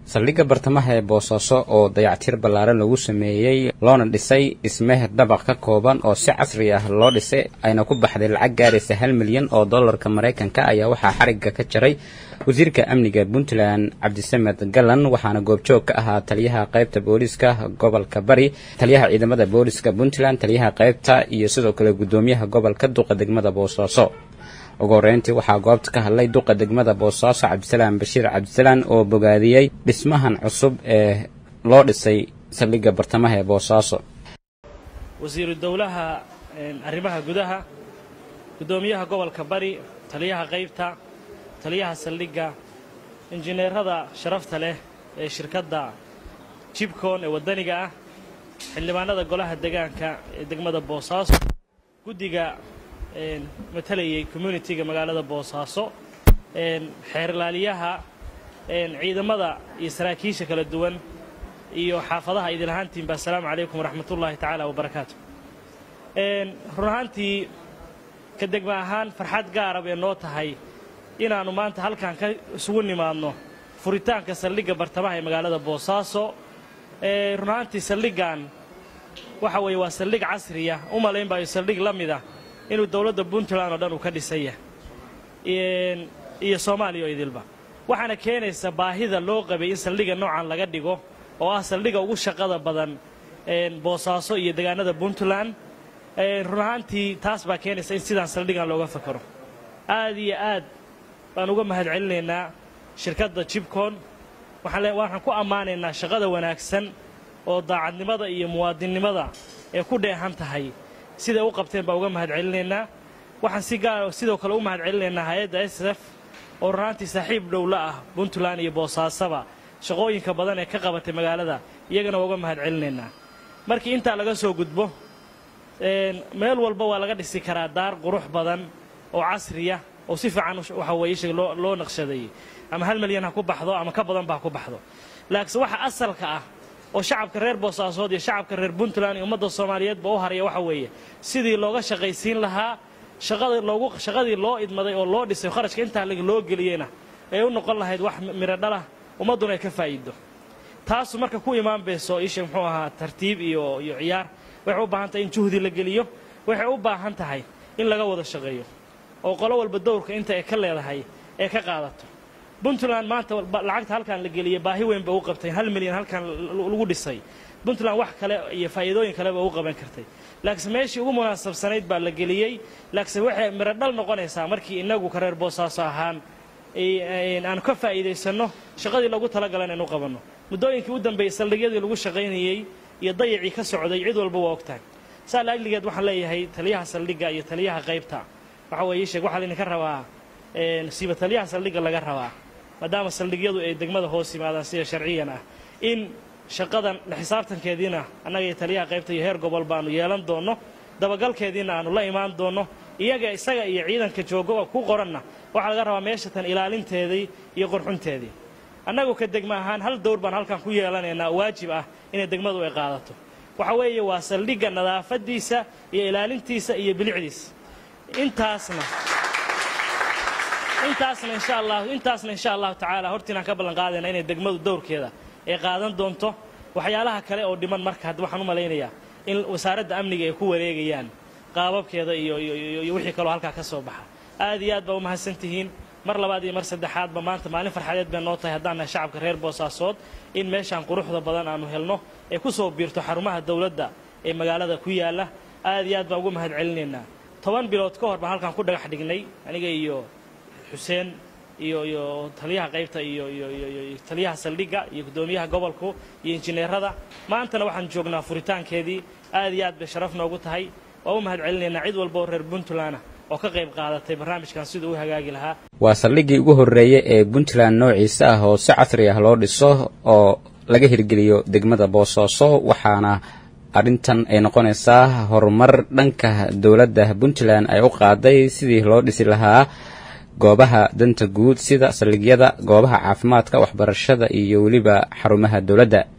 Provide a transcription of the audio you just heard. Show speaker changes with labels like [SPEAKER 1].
[SPEAKER 1] saldhigga bartamaha ee boosaaso oo dayactir ballaaran lagu sameeyey loona dhisay dhismeh dabaq ka kooban oo si casri ah loo dhisay ayna ku baxday lacag gaaraysa hal milyan oo dollarka maraykanka ayaa waxaa xarigga ka jaray wasiirka amniga puntland cabdisamed galan waxaana goobjoog ka ahaa taliyaha qaybta booliiska gobolka bari taliyaha ciidamada booliiska puntland taliyaha qaybta iyo sidoo kale guddoomiyaha gobolka duqa degmada boosaaso ugu horreyntii waxaa goobta ka hadlay duqa degmada boosaaso cabdisalaam bashiir cabdisalaan oo bogaadiyey dhismahan cusub ee loo dhisay saldhigga bartamaha ee boosaaso
[SPEAKER 2] wasiiru dowlaha arrimaha gudaha guddoomiyaha gobolka bari taliyaha qaybta taliyaha saldhigga injineerada sharafta leh ee shirkadda jibcon ee waddaniga ah xildhibaanada golaha degaanka ee degmada boosaaso guddiga matalayay communitiga magaalada boosaaso xeerlaaliyaha ciidamada iyo saraakiisha kala duwan iyo xaafadaha idin ahaantiinba assalaamu calaykum waraxmat ullaahi tacaala wabarakaatu run ahaantii ka degma ahaan farxad gaara bay noo tahay inaannu maanta halkan ka isugu nimaadno furitaanka saldhigga bartamaha ee magaalada boosaaso run ahaantii saldhiggan waxa weeye waa saldhig casriya u malayn baayo saldhig la mida inuu dowladda puntland oo dhan uu ka dhisaya iyo soomaaliya oo idilba waxaana keenaysa baahida loo qabay in saldhigga noocan laga dhigo oo ah saldhigga ugu shaqada badan boosaaso iyo degaanada puntland run ahaantii taas baa keenaysa in sidaan saldhiggan looga fakaro aad iyo aad baan uga mahad celinaynaa shirkadda jibcon waxaan ku ammaanaynaa shaqada wanaagsan oo daacadnimada iyo muwaadinnimada ee ku dheehan tahay siday u qabteen baa uga mahad celinaynaa waxaan si gaara sidoo kale u mahad celinaynaa hay-adda s f oo runaantii saaxiib dhowla ah puntland iyo boosaasaba shaqooyinka badan ee ka qabatay magaalada iyagana waa uga mahad celinaynaa markii intaa laga soo gudbo meel walba waa laga dhisi karaa daar qurux badan oo casriya oo si fiican waxa weeye sheeg loo loo naqshadeeyey ama hal milyan ha ku baxdo ama ka badan ba ha ku baxdo laakiinse waxa asalka ah oo shacabka reer boosaasood iyo shacabka reer puntland iyo ummadda soomaaliyeedba u haraya waxa weeye sidii looga shaqaysiin lahaa shaqada loogu shaqadii loo idmaday oo loo dhisay kharashka intaa loo geliyeyna ee u noqon lahayd wax miro dhalah ummadduna ay ka faa'iido taasu marka ku imaan bayso isha muxuu ahaa tartiib iyo iyo ciyaar waxay u baahan tahay in juhdi la geliyo waxay u baahan tahay in laga wada shaqeeyo oo qolo walba dowrka inta ay ka leedahay ee ka qaadato puntland maanta lacagta halkan la geliyey baahi weyn ba u qabtay hal milyan halkan lagu dhisay puntland wax kale iyo faa'iidooyin kaleba u qaban kartay laakiinse meeshii ugu munaasabsanayd baa la geliyey laakiinse waxay miro dhal noqonaysaa markii inagu ka reer boosaaso ahaan aan ka faa'iidaysanno shaqadii lagu talagalay inaynu qabanno muddooyinkii u dambeeyey saldhigyadii lagu shaqaynayey iyo dayacii ka socday cid walba waa ogtahay saa laajligeed waxaan leeyahay taliyaha saldhigga iyo taliyaha qaybta waxa weeye sheeg waxaa laydinka rabaa siiba taliyaha saldhigga laga rabaa maadaama saldhigyadu ay degmada hoos yimaadaan sida sharciyan ah in shaqadan la xisaabtankeediina annaga iyo taliyaha qaybta iyo heer gobol baanu yeelan doonno dabagalkeediina aanu la imaan doonno iyaga isaga iyo ciidanka joogo ku qoranna waxaa laga rabaa meeshatan ilaalinteedii iyo qorxunteedii annagu ka degma ahaan hal dowr baan halkan ku yeelanaynaa waajib ah inay degmadu ay qaadato waxa weeye waa saldhigga nadaafaddiisa iyo ilaalintiisa iyo bilicdiisa intaasna intaasna insha allahu intaasna insha allahu tacaala hortiinaan ka ballan qaadayna inay degmadu dowrkeeda ay qaadan doonto waxyaalaha kale oo dhiman marka hadda waxaan u malaynayaa in wasaaradda amniga ay ku wareegayaan qaababkeeda iyo iyo wixii kaloo halkaa ka soo baxa aad iyo aad baa u mahadsan tihiin mar labaad iyo mar saddexaadba maanta maalin farxadeed bay noo tahay haddaan nahay shacabka reer boosaasood in meeshaan quruxda badan aanu helno ee ku soo biirto xarumaha dowladda ee magaalada ku yaalla aad iyo aad baan ugu mahad celinaynaa toban bilood ka hor baan halkaan ku dhagax dhignay aniga iyo xuseen iyo iyo taliyaha qaybta iyo iyo iyo taliyaha saldhigga iyo guddoomiyaha gobolku iyo injineerada maantana waxaan joognaa furitaankeedii aad iyo aad bay sharaf noogu tahay waa u mahad celinaynaa cid walba oo reer puntlandna oo ka qayb qaadatay barnaamijkan siduu u hagaagi lahaa
[SPEAKER 1] waa saldhiggii ugu horreeyey ee puntland noociisa ah oo si casri ah loo dhiso oo laga hirgeliyo degmada boosaaso waxaana arrintan ay noqonaysaa horumar dhanka dowladda puntland ay u qaaday sidii loo dhisi lahaa goobaha danta guud sida saldhigyada goobaha caafimaadka waxbarashada iyo weliba xarumaha dowladda